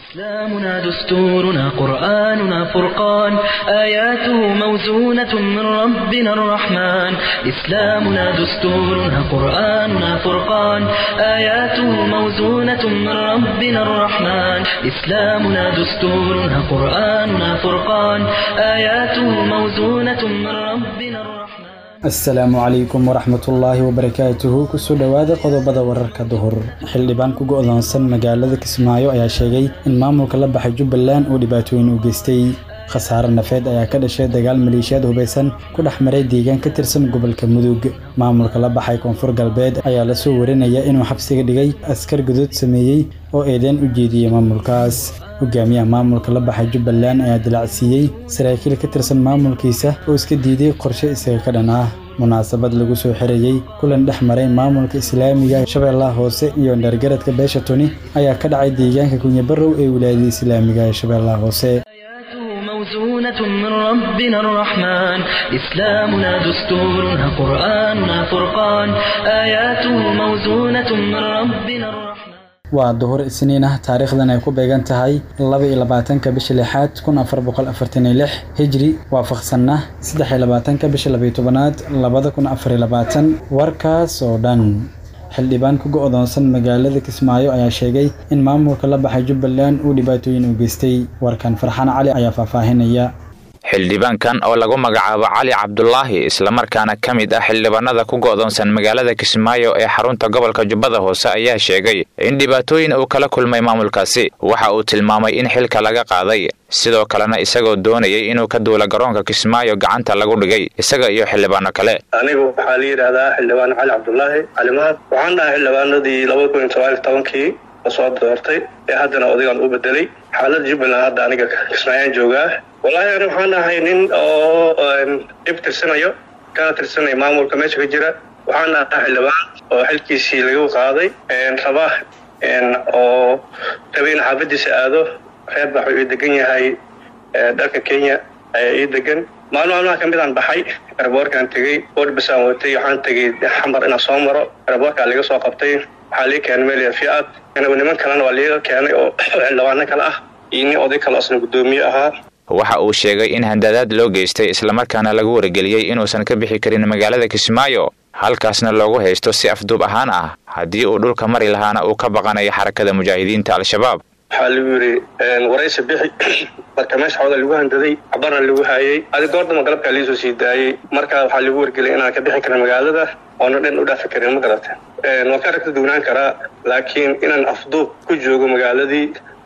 إسلامنا دستورنا قرآننا فرقان آياته موزونة من ربنا الرحمن إسلامنا دستورنا قرآننا فرقان آياته موزونة من ربنا الرحمن إسلامنا دستورنا قرآننا فرقان آياته موزونة من ربنا الرحمن asalaamu calaykum waraxmatullaahi wabarakaatuhu kusoo dhowaada qodobada wararka duhur xildhibaan ku go'doonsan magaalada kismaayo ayaa sheegay in maamulka la baxay jubbaland uu dhibaatooyin u geystay khasaare nafeed ayaa ka dhashay dagaal maleeshiyaad hubaysan ku dhex maray deegaan ka tirsan gobolka mudug maamulka la baxay koonfur galbeed ayaa lasoo warinaya inuu xabsiga dhigay askar gudood sameeyey oo eedeen u jeediyey maamulkaas hogaamiyaha maamulka la baxay jubbaland ayaa dilacsiiyey saraakiil ka tirsan maamulkiisa oo iska diiday qorshe isaga ka dhan ah munaasabad lagu soo xirayey kulan dhex maray maamulka islaamiga shabeellaha hoose iyo dheergaradka beesha tuni ayaa ka dhacay deegaanka kunyabarow ee wilaayada islaamiga ee shabeellaha hoose موزونة من ربنا الرحمن إسلامنا دستورنا قرآننا فرقان آياته موزونة من ربنا الرحمن waa duhur isniin ah taariikhdan ay ku beegan tahay laba iyo labaatanka bisha lixaad kun afar boqol afartan iyo lix hijri waafaqsanna saddex iyo labaatanka bisha labayo tobanaad labada kun afar iyo labaatan warkaas oo dhan xildhibaan ku go'doonsan magaalada kismaayo ayaa sheegay in maamulka la baxay jubbaland uu dhibaatooyin u geystay warkan farxaan cali ayaa faahfaahinaya xildhibaankan oo lagu magacaabo cali cabdulaahi islamarkaana ka mid ah xildhibaanada ku go'doonsan magaalada kismaayo ee xarunta gobolka jubbada hoose ayaa sheegay in dhibaatooyin uu kala kulmay maamulkaasi waxa uu tilmaamay in xilka laga qaaday sidoo kalena isagoo doonayay inuu ka duula garoonka kismaayo gacanta lagu dhigay isaga iyo xildhibaano kale anigu waxaa la yidhaahdaa xildhibaan cali cabdulaahi calimaad waxaan dhahay xildhibaanadii laba kun iyo toban iyo tobankii lasoo doortay ee haddana odagaan u bedelay xaalada jubbaland hadda aniga kismaayaan joogaa wallaahi ani waxaan ahay nin oo dhib tirsanayo kana tirsanaya maamulka meesha ka jira waxaan ahaa xildhibaan oo xilkiisii lagu qaaday raba oo rabay in xaafadiisa aado reer bax uu degan yahay dharka kenya ayaa ii degan maalin maalmaha ka mid aan baxay eraboorkaan tegey boodbasaan watay waxaan tegey xamar inaan soo maro eraboorkaa laga soo qabtay waxaa lii keenay meel fiad niman kalena waa liiga keenay oo xildhibaano kale ah iyo nin oday kale asna guddoomiye ahaa waxa uu sheegay in handadaad loo geystay islamarkaana lagu wargeliyey inuusan ka bixi karin magaalada kismaayo halkaasna loogu haysto si afduub ahaan ah haddii uu dhulka mari lahaana uu ka baqanayo xarakada mujaahidiinta al-shabaab waxaa lagu yidhi waraysi bixi marka meesha xooga lagu handaday cabarna lagu haayey adi goordama galabkaa liisoo sii daayey marka waxaa lagu wargeliyay inaan ka bixi karin magaalada oona dhan u dhaafi karin ma garata waan ka aragta duwnaan karaa laakiin inaan afduub ku joogo magaaladii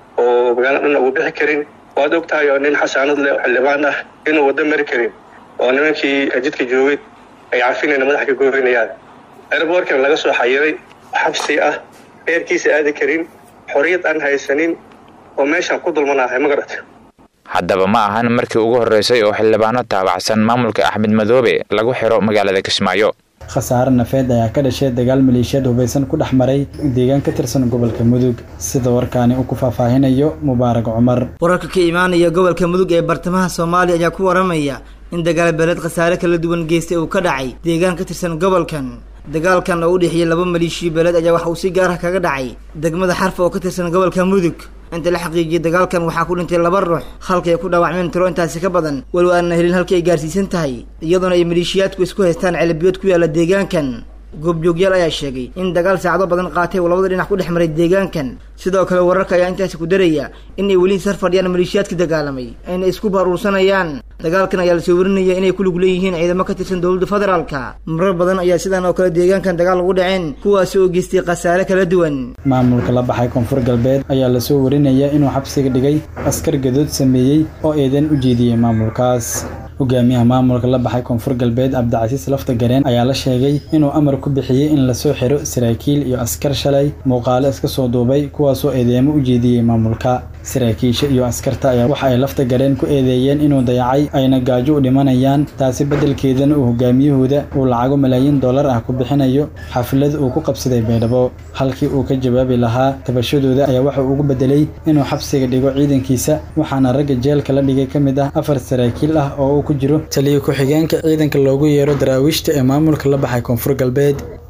oo magaalada dhan ugu bixi karin waad og tahay oo nin xasaanad leh oo xildhibaan ah inuu waddo mari karin oo nimankii jidka joogay ay cafinayna madaxa ka gooynayaan airboorkana laga soo xayiray xabsi ah reerkiisa aadi karin xorriyad aan haysanin oo meeshaan ku dulmanahay ma garata haddaba ma ahan markii ugu horreysay oo xildhibaano taabacsan maamulka axmed madoobe lagu xiro magaalada kismaayo khasaare nafeed ayaa ka dhashay dagaal maleeshiyaad hubaysan ku dhex maray deegaan ka tirsan gobolka mudug sida warkaani uu ku faahfaahinayo mubaarak cumar wararka ka imaanaya gobolka mudug ee bartamaha soomaaliya ayaa ku waramaya in dagaal beeleed khasaare kala duwan geystay uu ka dhacay deegaan ka tirsan gobolkan dagaalkan oo u dhexeeyey laba maleeshiya beeleed ayaa waxa uu si gaar ah kaga dhacay degmada xarfa oo ka tirsan gobolka mudug inta la xaqiijiyay dagaalkan waxaa ku dhintay laba ruux halka ay ku dhaawacmeen tiro intaasi ka badan walow aanna helin halkii ay gaarsiisan tahay iyadoona ay maleeshiyaadku isku haystaan celabiyood ku yaalla deegaankan goobjoogyaal ayaa sheegay in dagaal saacado badan qaatay uu labada dhinac ku dhex maray deegaankan sidoo kale wararka ayaa intaasi ku daraya in ay weli sar fadhiyaan maleeshiyaadka dagaalamay ayna isku baruursanayaan dagaalkan ayaa lasoo warinaya inay ku lug leeyihiin ciidamo ka tirsan dowladda federaalka marar badan ayaa sidan oo kale deegaankan dagaal ugu dhaceen kuwaasi oo geystay khasaare kala duwan maamulka la baxay koonfur galbeed ayaa lasoo warinaya inuu xabsiga dhigay askar gadood sameeyey oo eedeen u jeediyey maamulkaas hogaamiyaha maamulka la baxay koonfur galbeed cabdicasiis lafta gareen ayaa la sheegay inuu amar ku bixiyey in lasoo xiro saraakiil iyo askar shalay muuqaalo iska soo duubay kuwaasoo eedeemo u jeediyey maamulka saraakiisha iyo askarta ayaa waxa ay lafta gareen ku eedeeyeen inuu dayacay ayna gaajo u dhimanayaan taasi beddelkeedana uu hogaamiyahooda uu lacago malaayiin dollar ah ku bixinayo xaflad uu ku qabsaday baydhabo halkii uu ka jawaabi lahaa tabashadooda ayaa waxa uu ugu bedelay inuu xabsiga dhigo ciidankiisa waxaana ragga jeelka la dhigay ka mid ah afar saraakiil ah oo uu ku jiro taliyo ku-xigeenka ciidanka loogu yeero daraawiishta ee maamulka la baxay koonfur galbeed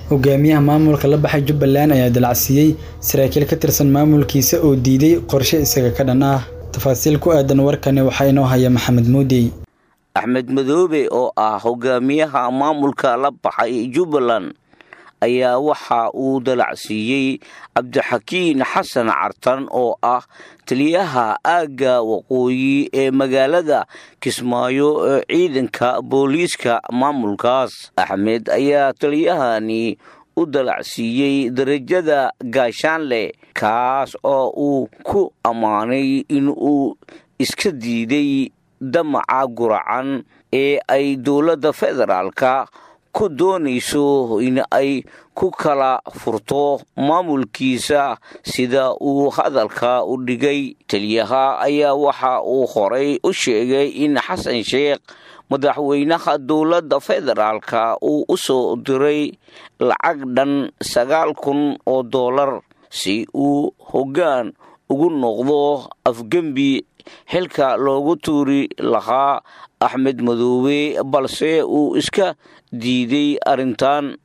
hogaamiyaha maamulka la baxay jubbaland ayaa dalacsiiyey saraakiil ka tirsan maamulkiisa oo diiday qorshe isaga ka dhan ah tafaasiil ku aadan warkani waxaa inoo haya maxamed muudey axmed madoobe oo ah hogaamiyaha maamulka la baxay jubbaland ayaa waxa uu dalacsiiyey cabdixakiin xasan cartan oo ah taliyaha aagga waqooyi ee magaalada kismaayo ee ciidanka booliiska maamulkaas axmed ayaa taliyahani u dalacsiiyey darajada gaashaanle kaas oo uu ku ammaanay in uu iska diiday damaca guracan ee ay dowladda federaalka ku doonayso in ay ku kala furto maamulkiisa sida uu hadalka u dhigay taliyaha ayaa waxa uu horay u sheegay in xasan sheekh madaxweynaha dowladda federaalka uu u soo diray lacag dhan sagaal kun oo dollar si uu hoggaan ugu noqdo afgembi xilka loogu tuuri lahaa axmed madoobe balse uu iska diiday arrintan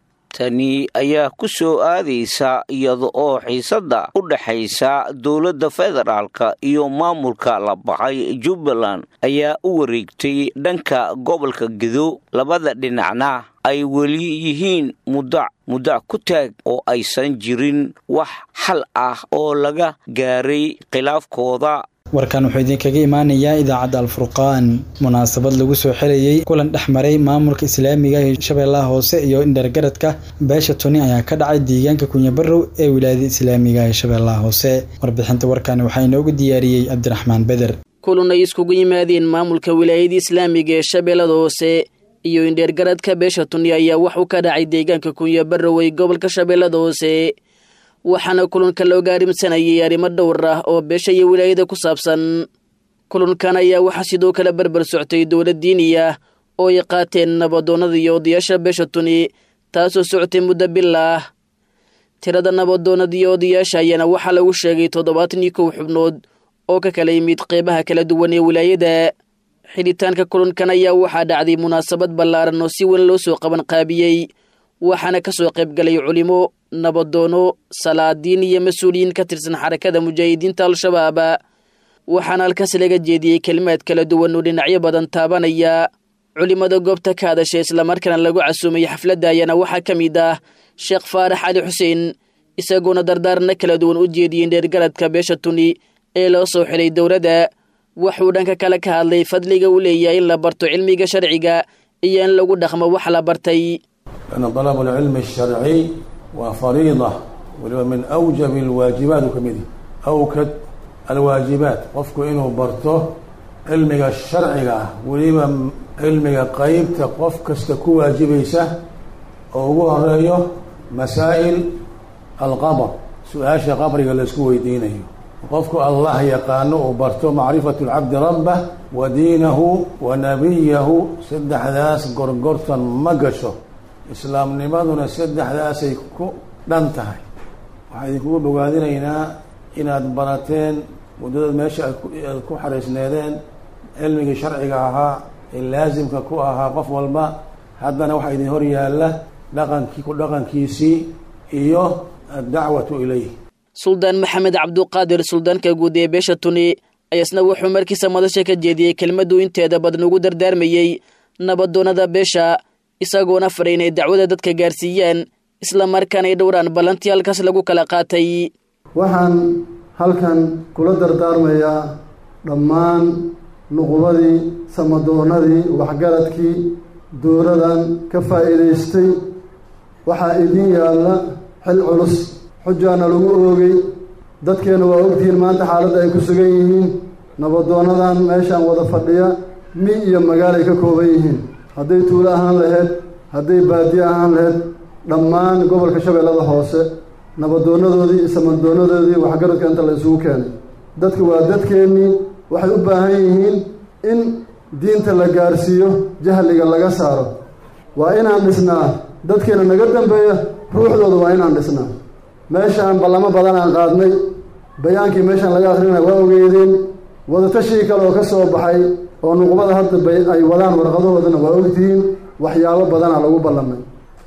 tani ayaa ku soo aadaysa iyada oo xiisadda u dhexaysa dowladda federaalka iyo maamulka la baxay jubbaland ayaa u wareegtay dhanka gobolka gedo labada dhinacna ay weli yihiin mudac mudac ku taag oo aysan jirin wax xal ah oo laga gaaray khilaafkooda warkan wuxuu idinkaga imaanayaa idaacadda alfurqaan munaasabad lagu soo xelayey kulan dhex maray maamulka islaamiga ee shabeellaha hoose iyo indhergaradka beesha tuni ayaa ka dhacay deegaanka kunyabarow ee wilaayada islaamiga ee shabeellaha hoose warbixinta warkan waxaa inoogu diyaariyey cabdiraxmaan beder kulan ay iskugu yimaadeen maamulka wilaayada islaamiga ee shabeellada hoose iyo indheergaradka beesha tuni ayaa waxuu ka dhacay deegaanka kunyabarow ee gobolka shabeellada hoose waxaana kulanka looga arrimsanayay arrimo dhowr ah oo beesha iyo wilaayada ku saabsan kulankan ayaa waxaa sidoo kale barbar soctay dowlad diini ah oo ay qaateen nabadoonnada iyo odayaasha beesha tuni taasoo socotay muddo bil ah tirada nabadoonnada iyo odayaasha ayaana waxaa lagu sheegay toddobaatan iyo kow xubnood oo ka kala yimid qeybaha kala duwan ee wilaayada xidhitaanka kulankan ayaa waxaa dhacday munaasabad ballaaran oo si weyn loo soo qaban qaabiyey waxaana ka soo qaybgalay culimo nabadoono salaadiin iyo mas-uuliyiin ka tirsan xarakada mujaahidiinta al-shabaab waxaana halkaas laga jeediyey kelimaad kala duwan oo dhinacyo badan taabanaya culimada goobta ka hadashay islamarkaana lagu casuumay xafladda ayaana waxaa ka mid ah sheekh faarax cali xuseen isagoona dardaarna kala duwan u jeediyey dheergaradka beesha tuni ee loo soo xilay dowladda waxuu dhanka kale ka hadlay fadliga uu leeyahay in la barto cilmiga sharciga iyo in lagu dhaqmo wax la bartay لأن طلب العلم الشرعي وفريضة ومن أوجب الواجبات كمده أوكد الواجبات qofku inuu barto cilmiga sharciga ah weliba cilmiga qeybta qof kasta ku waajibaysa oo ugu horeeyo masaa'il alqabr su-aasha qabriga laisku weydiinayo qofku allah yaqaano uu barto macrifatu lcabdi rabbah wa diinahu wa nabiyahu saddexdaas gorgortan ma gasho islaamnimaduna saddexdaasay ku dhan tahay waxaa idinkugu bogaadinaynaa inaad barateen muddadaad meesha aad ku xariisneedeen cilmigii sharciga ahaa ee laasimka ku ahaa qof walba haddana waxaa idin hor yaalla dhaqankii ku dhaqankiisii iyo addacwatu ilayh suldaan maxamed cabduqaadir suldaanka guud ee beesha tuni ayasna wuxuu markiisa madasha ka jeediyey kelmaduu inteeda badan ugu dardaarmayey nabadoonnada beesha isagoona faray inay dacwada dadka gaarsiiyaan isla markaana ay dhowraan ballantii halkaas lagu kala qaatay waxaan halkan kula dardaarmayaa dhammaan nuqubadii samadoonnadii waxgaradkii dowladan ka faa'iidaystay waxaa idiin yaalla xil culus xujaana lagu oogay dadkeenna waa ogtihiin maanta xaaladda ay ku sugan yihiin nabadoonnadan meeshaan wada fadhiya mi iyo magaalay ka kooban yihiin hadday tuulo ahaan laheyd hadday baadiye ahaan laheyd dhammaan gobolka shabeellada hoose nabadoonadoodii iyo samadoonadoodii waxgaradka inta la isugu keenay dadka waa dadkeennii waxay u baahan yihiin in diinta la gaarsiiyo jahliga laga saaro waa inaan dhisnaa dadkeena naga dambeeya ruuxdooda waa inaan dhisnaa meeshaan ballamo badan aan qaadnay bayaankii meeshaan laga akrinaya waa ogeedeen wadatashii kale oo ka soo baxay oo nuqbada hadda ay wadaan warqadahoodana waa ogtihiin waxyaabo badana lagu ballamay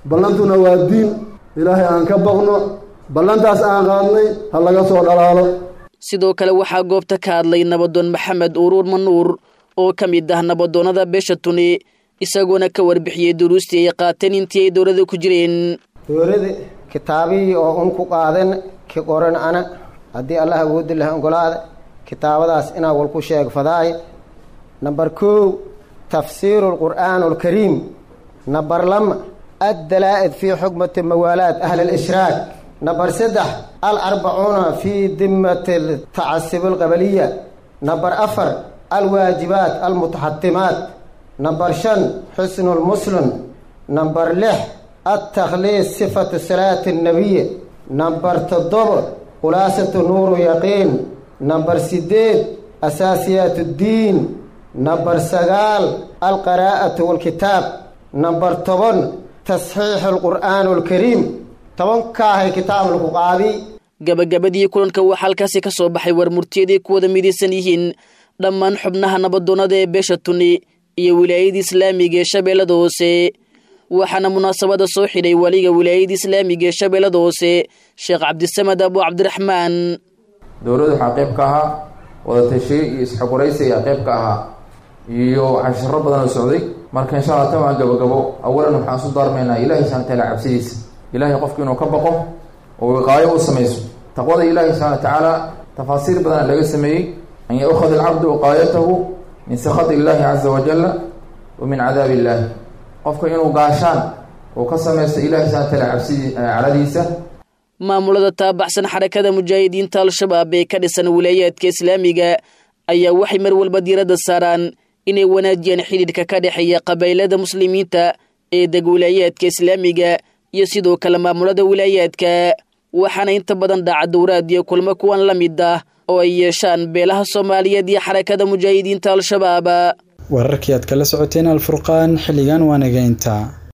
ballantuna waa diin ilaahay aan ka baqno ballantaas aan qaadnay ha laga soo dhalaalo sidoo kale waxaa goobta ka hadlay nabadoon maxamed uruur manuur oo ka mid ah nabadoonnada beesha tuni isagoona ka warbixiyey duruustii ay qaateen intii ay dowlada ku jireen dowlada kitaabihii oo un ku qaadan ki qoran ana haddii allah awoodi laha ogolaada kitaabadaas inaa wal ku sheeg fadaay namber kow tafsiiru lqur'aan alkariim namber lama addalaa'id fii xukmati mawaalaat ahli alishraak namber saddex alarbacuuna fii dimati tacasub alqabaliya namber afar alwaajibaat almutaxatimaat namber shan xusnu lmuslim namber lix altakhliis sifatu salaati annabiy namber toddoba khulaasatu nuuru yaqiin namber sideed asaasiyaat ddiin namber sagaal alqaraa'atu walkitaab namber toban tasxiixu alqur'aan alkariim tobankaahay kitaab lagu qaadi gabagabadii kulanka waxaa halkaasi ka soo baxay war murtiyaday ku wada midaysan yihiin dhammaan xubnaha nabadoonnada ee beesha tuni iyo wilaayada islaamiga ee shabeellada hoose waxaana munaasabada soo xidhay waliga wilaayada islaamiga ee shabeellada hoose sheekh cabdisamed abu cabdiraxmaan dowladdu waxaa qayb ka ahaa wadatashiye iyo isxogoraysi ayaa qayb ka ahaa iyo cashiro badan oo socday marka insha allah tan waa gabagabo awalan waxaan isu daarmaynaa ilahi subana wataala cabsidiisa ilahay qofku inuu ka baqo oo wiqaayo u samayso taqwada ilahi subxana wa tacaala tafaasiir badana laga sameeyey an yaukhad alcabdu wiqaayatahu min sakhat illahi caza wajala wa min cadaabi illahi qofka inuu gaashaan uu ka samaysto ilahi subana wataala cabsidii caradiisa maamulada taabaxsan xarakada mujaahidiinta al-shabaab ee ka dhisan wilaayaadka islaamiga ayaa waxay mar walba diiradda saaraan inay wanaajiyaan xidhiidhka ka dhexeeya qabaylada muslimiinta ee deg wilaayaadka islaamiga iyo sidoo kale maamulada wilaayaadka waxaana inta badan dhaca dowraad iyo kulmo kuwan la mid ah oo ay yeeshaan beelaha soomaaliyeed iyo xarakada mujaahidiinta al-shabaab wararkii aad kala socoteen alfurqaan xilligan waa naga intaa